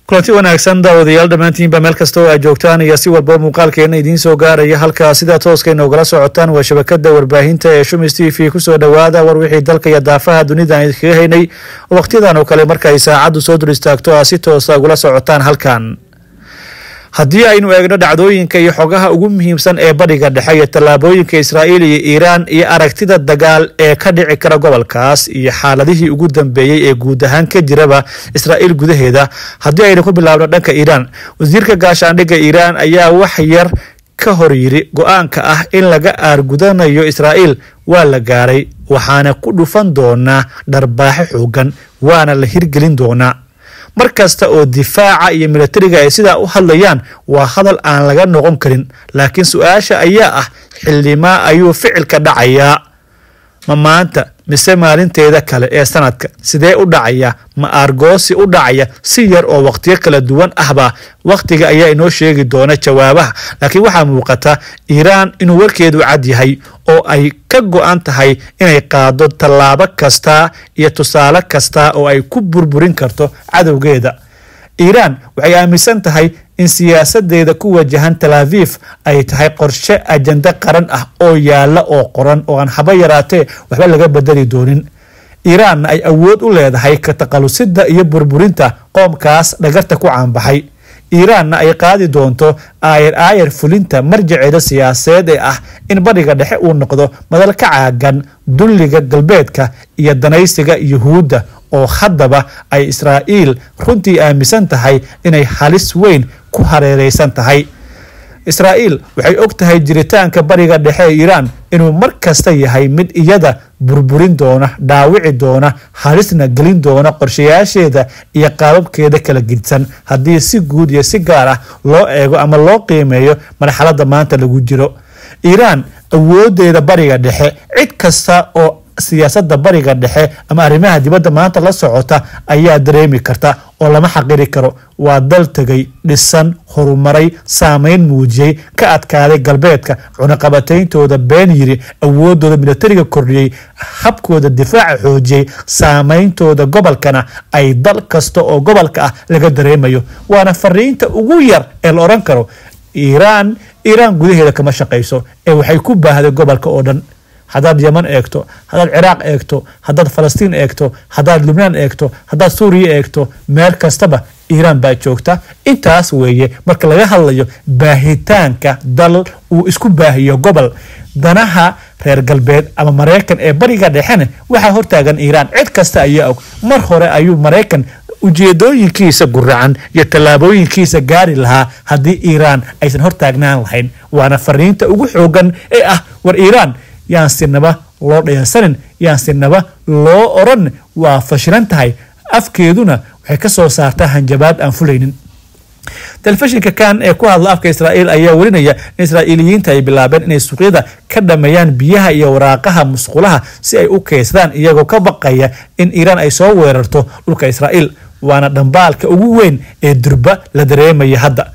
kulanti wanaagsan daawadayaal dhammaantiinba meel kasta oo aad joogtaan iyo si walba muuqaalkeena idiin soo gaaraya halkaa sidaa tooska inoogala socotaan waa shabakada warbaahinta ee shumis t v kusoo dhowaada war wixii dalka iyo daafaha dunida aan idinkaga haynay oo wakhtiyadan oo kale markaay saacaddu soo dur istaagto aa si toosa ugula socotaan halkan haddii aynu eegno dhacdooyinka iyo xogaha ugu muhiimsan ee badhiga dhexe iyo tallaabooyinka israa'iil iyo iiraan iyo aragtida dagaal ee ka dhici kara gobolkaas iyo xaaladihii ugu dambeeyey ee guud ahaan ka jiraba israa'iil gudaheeda haddii aynu ku bilaabno dhanka iiraan wasiirka gaashaandhigga iiraan ayaa wax yar ka hor yiri go-aanka ah in laga aargudanayo israa'iil waa la gaaray waxaana ku dhufan doonaa dharbaaxo xoogan waana la hirgelin doonaa mar kasta oo difaaca iyo milatariga ay sidaa u hadlayaan waa hadal aan laga noqon karin laakiin su-aasha ayaa ah xildhimaa ayuu ficilka dhacayaa ma maanta mise maalinteeda kale ee sanadka sidee u dhacaya ma aargoosi u dhacaya si yar oo wakhtiyo kala duwan ahba wakhtiga ayaa inoo sheegi doona jawaabaha laakiin waxaa muuqata iiraan inuu warkeedu cad yahay oo ay ka go-an tahay inay qaado tallaabo kasta iyo tusaale kasta oo ay ku burburin karto cadowgeeda iiraan waxay aaminsan tahay in siyaasadeeda ku wajahan talaafif ay tahay qorshe ajando qaran ah oo yaala oo qoran oo aan haba yaraatee waxba laga bedeli doonin iiraanna ay awood u leedahay ka taqalusida iyo burburinta qoomkaas dhagarta ku caanbaxay iiraanna ay qaadi doonto aayar aayar fulinta marjaceeda siyaasadeed ee ah in badhiga dhexe uu noqdo madal ka caagan dulliga galbeedka iyo danaysiga yuhuudda oo haddaba ay israa'iil runtii aaminsan tahay inay halis weyn ku hareereysan tahay israa'iil waxay og tahay jiritaanka bariga dhexe ee iiraan inuu mar kasta yahay mid iyada burburin doona dhaawici doona halisna gelin doona qorshayaasheeda iyo qaababkeeda kala gidsan haddii si guud iyo si gaar ah loo eego ama loo qiimeeyo marxaladda maanta lagu jiro iiraan awoodeeda bariga dhexe cid kasta oo siyaasadda bariga dhexe ama arrimaha dibadda maanta la socota ayaa dareemi karta oo lama xaqiri karo waa dal tegay dhisan horumaray saameyn muujiyey ka adkaaday galbeedka cunaqabatayntooda been yiri awoodooda milatariga kordhiyey habkooda difaaca xoojiyey saameyntooda gobolkana ay dal kasta oo gobolka ah laga dareemayo waana fariinta ugu yar ee la odhan karo iiraan iiraan gudaheeda kama shaqayso ee waxay ku baahday gobolka oo dhan haddaad yeman eegto haddaad ciraaq eegto haddaad falastiin eegto haddaad lubnaan eegto haddaad suuriya eegto meel kastaba iiraan baa joogta intaas weeye marka laga hadlayo baahitaanka dal uu isku baahiyo gobol danaha reer galbeed ama maraykan ee bariga dhexena waxaa hortaagan iiraan cid kasta ayaa og mar hore ayuu maraykan ujeedooyinkiisa guracan iyo tallaabooyinkiisa gaari lahaa haddii iiraan aysan hortaagnaan lahayn waana fariinta ugu xoogan ee ah war iiraan yaan sinaba loo dhayalsanin yaan sinaba loo oran waa fashilan tahay afkeeduna waxay ka soo saartaa hanjabaad aan fulaynin telefishinka kan ee ku hadla afka israa'iil ayaa warinaya in israa'iiliyiinta ay bilaabeen inay suuqyada ka dhameeyaan biyaha iyo waraaqaha musqulaha si ay u keydsadaan iyagoo ka baqaya in iiraan ay soo weerarto dhulka israa'iil waana dhambaalka ugu weyn ee durba la dareemaya hadda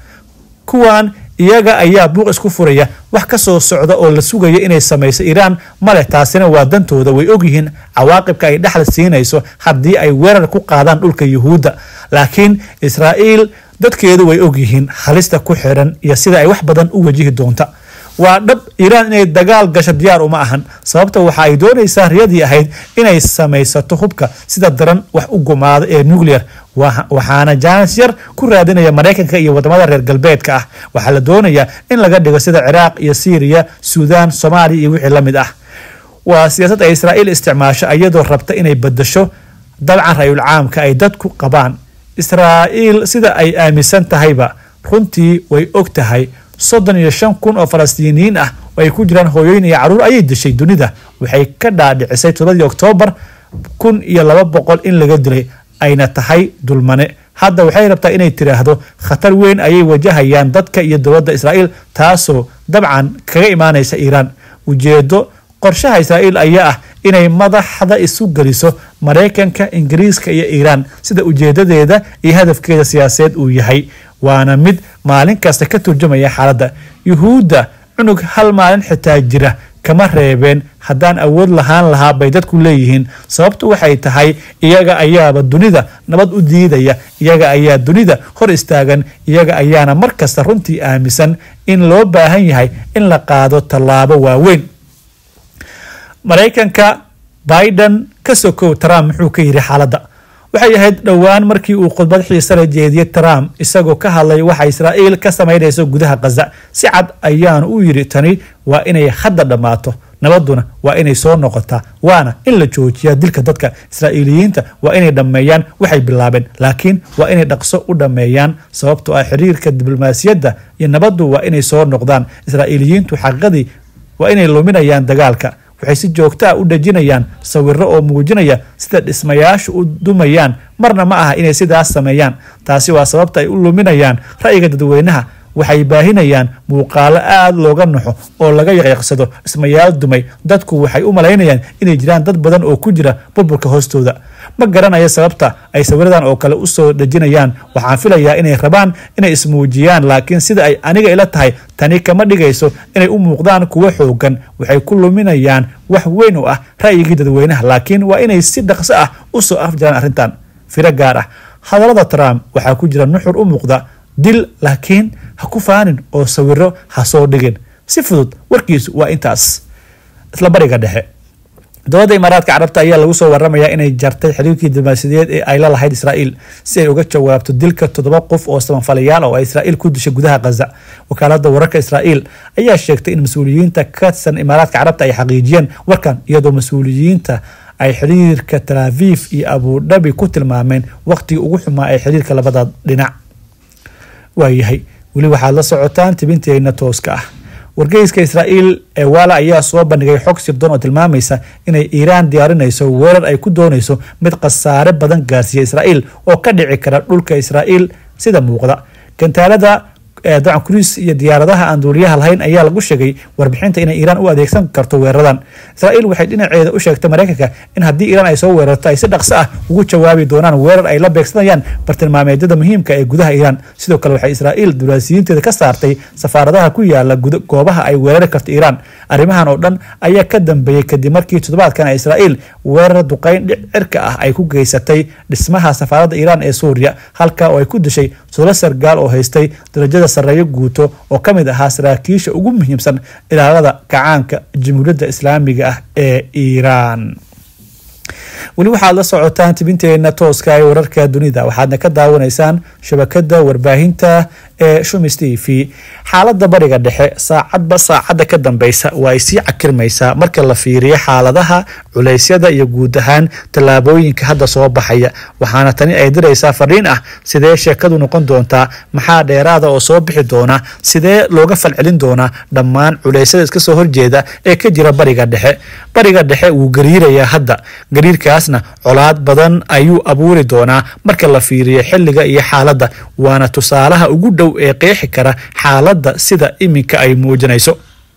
kuwan iyaga ayaa buuq isku furaya wax ka soo socda oo la sugaya inay samayso iiraan maleh taasina waa dantooda way ogyihiin cawaaqibka ay dhexda siinayso haddii ay weerar ku qaadaan dhulka yuhuudda laakiin israa'iil dadkeedu way ogyihiin halista ku xiran iyo sida ay wax badan u wajihi doonta waa dhab iiraan inay dagaal gasho diyaar uma ahan sababta waxa ay doonaysaa riyadii ahayd inay samaysato hubka sida daran wax u gumaada ee nuclear waxaana jaanis yar ku raadinaya maraykanka iyo wadamada reer galbeedka ah waxaa la doonayaa in laga dhigo sida ciraaq iyo syriya suudaan soomaaliya iyo wixii la mid ah waa siyaasad ay israa'iil isticmaasho iyadoo rabta inay badasho dabcan rayul caamka ay dadku qabaan israa'iil sida ay aaminsan tahayba runtii way og tahay soddon iyo shan kun oo falastiiniyiin ah oo ay ku jiraan hooyooyin iyo caruur ayay dishay dunida waxay ka dhaadhicisay todobadii oktoobar kun iyo laba boqol in laga dilay ayna tahay dulmane hadda waxay rabtaa inay tiraahdo khatar weyn ayay wajahayaan dadka iyo dowladda israa'iil taasoo dabcan kaga imaanaysa iiraan ujeedo qorshaha israa'iil ayaa ah inay madaxda isu geliso maraykanka ingiriiska iyo iiraan sida ujeedadeeda iyo hadafkeeda siyaasadeed uu yahay waana mid maalin kasta ka turjumaya xaaladda yuhuudda cunug hal maalin xitaa jira kama reebeen haddaan awood lahaan lahaa bay dadku leeyihiin sababtu waxay tahay iyaga ayaaba dunida nabad u diidaya iyaga ayaa dunida hor istaagan iyaga ayaana mar kasta runtii aaminsan in loo baahan yahay in la qaado tallaabo waaweyn maraykanka biden ka sokow trump muxuu ka yidhi xaaladda waxay ahayd dhowaan markii uu khudbad xiise la jeediyey trump isagoo ka hadlay waxa israa'iil ka samaynayso gudaha khaza si cad ayaanu u yidhi tani waa inay hadda dhammaato nabaduna waa inay soo noqotaa waana in la joojiyaa dilka dadka israa'iiliyiinta waa inay dhammeeyaan waxay bilaabeen laakiin waa inay dhaqso u dhammeeyaan sababtoo ah xiriirka diblomaasiyadda iyo nabaddu waa inay soo noqdaan israa'iiliyiintu xaqiiqadii waa inay luminayaan dagaalka waxay si joogto ah u dhejinayaan sawiro oo muujinaya sida dhismayaashu u dumayaan marna ma aha inay sidaas sameeyaan taasi waa sababta ay u luminayaan ra'yiga dadweynaha waxay baahinayaan muuqaalo aada looga naxo oo laga yaqyaqsado dhismayaal dumay dadku waxay u malaynayaan inay jiraan dad badan oo ku jira burburka hoostooda ma garanaya sababta ay sawiradan oo kale usoo dhejinayaan waxaan filayaa inay rabaan inay ismuujiyaan laakiin sida ay aniga ila tahay tani kama dhigayso inay u muuqdaan kuwo xoogan waxay ku luminayaan wax weyn oo ah ra'yigii dadweynaha laakiin waa inay si dhaqso ah usoo afjaraan arrintan firo gaar ah hadallada trump waxaa ku jira nuxur u muuqda dil laakiin ha ku faanin oo sawiro ha soo dhigin si fudud warkiisu waa intaas isla bariga dhexe dowladda imaaraadka carabta ayaa lagu soo waramayaa inay jartay xiriirkii diblomaasiyadeed ee ay la lahayd israa'iil si ay uga jawaabto dilka toddoba qof oo samanfalayaal oo ay israa'iil ku dishay gudaha khaza wakaalada wararka israa'iil ayaa sheegtay in mas-uuliyiinta ka tirsan imaaraadka carabta ay xaqiijiyeen warkan iyadoo mas-uuliyiinta ay xiriirka talaaviif iyo abudhabi ku tilmaameen waqtigii ugu xumaa ee xiriirka labada dhinac waayahay weli waxaad la socotaan tibinteena tooska ah wargeyska israa'iil ee waala ayaa soo bandhigay xog sirdoon oo tilmaamaysa inay iiraan diyaarinayso weerar ay ku doonayso mid khasaare badan gaarsiiya israa'iil oo ka dhici kara dhulka israa'iil sida muuqda gantaalada dacan kuriis iyo diyaaradaha aan duuliyaha lahayn ayaa lagu sheegay warbixinta inay iiraan u adeegsan karto weeraradan israa'iil waxay dhinaceeda u sheegtay maraykanka in haddii iiraan ay soo weerarto ay si dhaqso ah ugu jawaabi doonaan weerar ay la beegsanayaan bartilmaameedyada muhiimka ee gudaha iiraan sidoo kale waxay israa'iil diblomaasiyiinteeda ka saartay safaaradaha ku yaala goobaha ay weerari karto iiraan arrimahan oo dhan ayaa ka dambeeyey kadib markii toddobaadkan israa'iil weerar duqeyn cirka ah ay ku geysatay dhismaha safaaradda iiraan ee suuriya halka oo ay ku dishay toddoba sargaal oo haystay darajada sareeyo guuto oo ka mid ahaa saraakiisha ugu muhiimsan ilaalada kacaanka jamhuuriyadda islaamiga ah ee iiraan weli waxaad la socotaan tibinteena tooska ee wararka dunida waxaadna ka daawanaysaan shabakada warbaahinta ee shumis t v xaalada bariga dhexe saacadba saacadda ka dambeysa waa ay sii cakirmaysaa marka la fiiriyo xaaladaha culeysyada iyo guud ahaan tallaabooyinka hadda soo baxaya waxaana tani ay diraysaa fariin ah sidee sheekadu noqon doontaa maxaa dheeraada oo soo bixi doona sidee looga falcelin doonaa dhammaan culeysyada iska soo horjeeda ee ka jira bariga dhexe bariga dhexe wuu gariirayaa hadda gariirkaasna colaad badan ayuu abuuri doonaa marka la fiiriyo xilliga iyo xaaladda waana tusaalaha ugu dhow ee qeexi kara xaaladda sida iminka ay muujinayso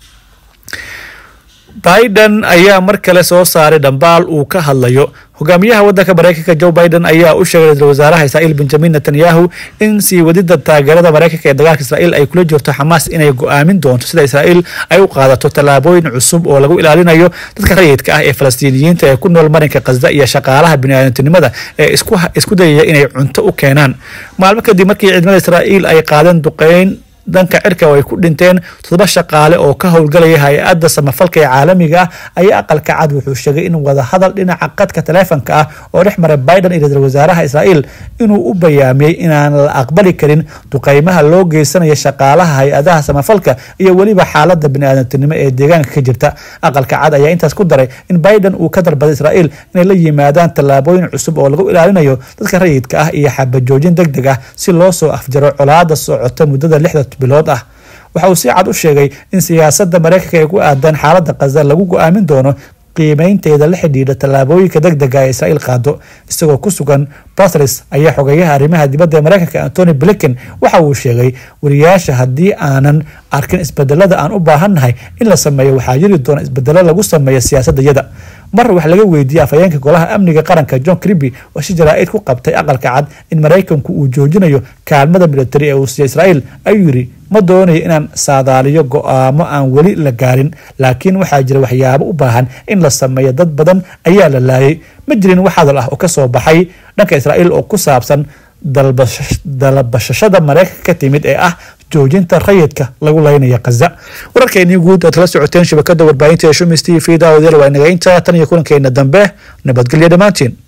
biden ayaa mar kale soo saaray dhambaal uu ka hadlayo hogaamiyaha wadanka maraykanka joe biden ayaa u sheegay ra-isul wasaaraha israa'iil benjamin netanyahu in sii wadida taageerada maraykanka ee dagaalka israa'iil ay kula jirto xamaas inay go-aamin doonto sida israa'iil ay u qaadato tallaabooyin cusub oo lagu ilaalinayo dadka rayidka ah ee falastiiniyiinta ee ku nool marinka khasda iyo shaqaalaha biniaadantinimada ee isku dayaya inay cunto u keenaan maalmo kadib markii ciidamada israa'iil ay qaadeen duqeyn dhanka cirka oo ay ku dhinteen toddoba shaqaale oo ka howlgalaya hay-adda samafalka ee caalamiga ah ayaa aqalka cad wuxuu sheegay in wadahadal dhinaca qadka taleefonka ah oo dhex maray biden iyo ra-isul wasaaraha israa'iil inuu u bayaamiyey inaan la aqbali karin duqeymaha loo geysanayo shaqaalaha hay-adaha samafalka iyo weliba xaalada biniaadantinimo ee deegaanka ka jirta aqalka cad ayaa intaas ku daray in biden uu ka dalbaday israa'iil inay la yimaadaan tallaabooyin cusub oo lagu ilaalinayo dadka rayidka ah iyo xabajoojin deg deg ah si loo soo afjaro colaada socota muddada lixda bilood ah waxa uu si cad u sheegay in siyaasadda maraykanka ee ku aadan xaaladda khaza lagu go-aamin doono qiimeynteeda la xidhiidha tallaabooyinka deg dega ee israa'iil qaado isagoo ku sugan batris ayaa xogeeyaha arrimaha dibadda ee maraykanka antony blinken waxa uu sheegay wariyaasha haddii aanan arkin isbedelada aan u baahannahay in la sameeyo waxaa jiri doona isbedelo lagu sameeyo siyaasadayada mar wax laga weydiiyey afhayeenka golaha amniga qaranka john criby oo si jaraa-id ku qabtay aqalka cad in maraykanku uu joojinayo kaalmada militari ee uu siiya israa'iil ayuu yidhi ma doonayo inaan saadaaliyo go-aamo aan weli la gaarin laakiin waxaa jira waxyaabo u baahan in la sameeyo dad badan ayaa la laayay ma jirin wax hadal ah oo ka soo baxay dhanka israa'iil oo ku saabsan dalbashashada maraykanka ka timid ee ah joojinta rayidka lagu laynaya khaza wararkeenii guud aad kala socoteen shabakada warbaahinta ee shumis t v daawadayaal waa inaga intaa tan iyo kulankeena dambe nabadgelyo dhammaantiin